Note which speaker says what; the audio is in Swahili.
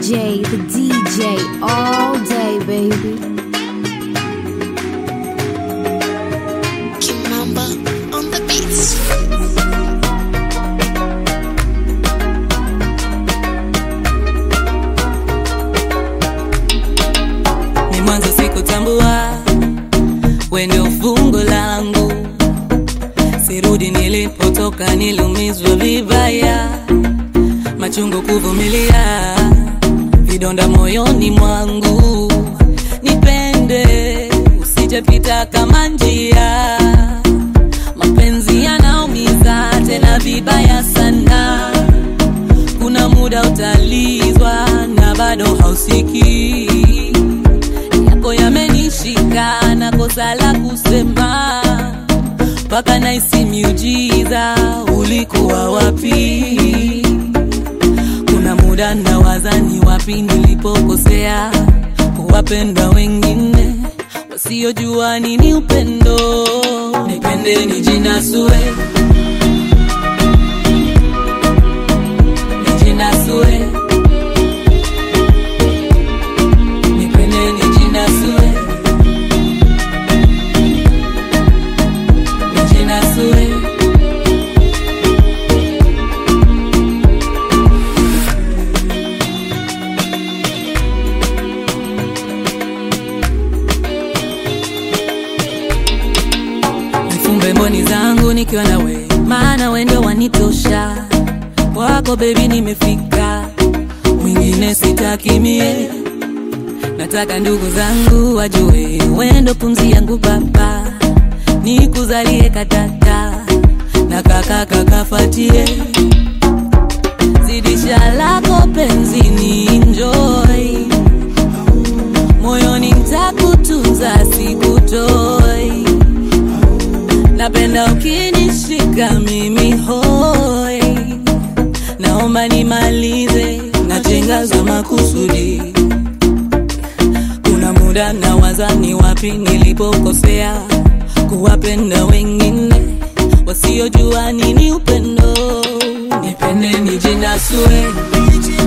Speaker 1: DJ, the DJ, all day, baby.
Speaker 2: Kimamba on the beats.
Speaker 3: ni mwanzo sikutambua we ndio fungo langu sirudi nilipotoka niliumizwa vibaya machungu kuvumilia vidonda moyoni mwangu nipende usijepita kama njia mapenzi yanaumiza tena vibaya sana kuna muda utalizwa na bado hausikii yako yamenishika na kosa la kusema mpaka naisi miujiza ulikuwa wapi kuna muda nawaza ni wapi nilipokosea kuwapenda wengine wasiojua nini upendo nipende nijinasue nijinasue nipende nijinasue nijinasue nifumbe mboni zangu nikiwa na we maana we ndio wanitosha wako bebi nimefika mwingine sitaki mie nataka ndugu zangu wajue wendo pumzi yangu baba nikuzalie katata na kaka kakafatie zidisha lako penzini enjoy moyoni ntakutunza sikutoi napenda ukinishika mimi hoi naomba nimalize na chenga za makusudi kuna muda na wazani wapi nilipokosea kuwapenda wengine wasiojua nini upendo nipende nijinasue